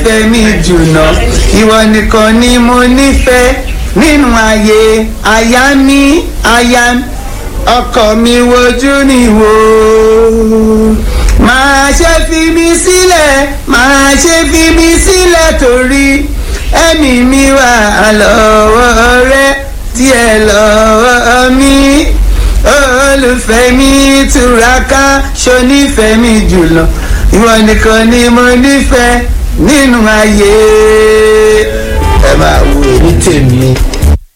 nífẹ̀ẹ́ mi jùlọ ìwọ nìkan ni mo nífẹ̀ẹ́ nínú ayé aya mi aya mi ọkọ mi wojú ni wò máa ṣe fi mi sílẹ̀ máa ṣe fi mi sílẹ̀ torí ẹ̀mí mi wà lọ́wọ́ rẹ díẹ̀ lọ́wọ́ mi olùfẹ́ mi túraká ṣonífẹ́ mi jùlọ ìwọ nìkan ni mo nífẹ̀ẹ́ nínú ayé ẹ máa wo èmi tèmi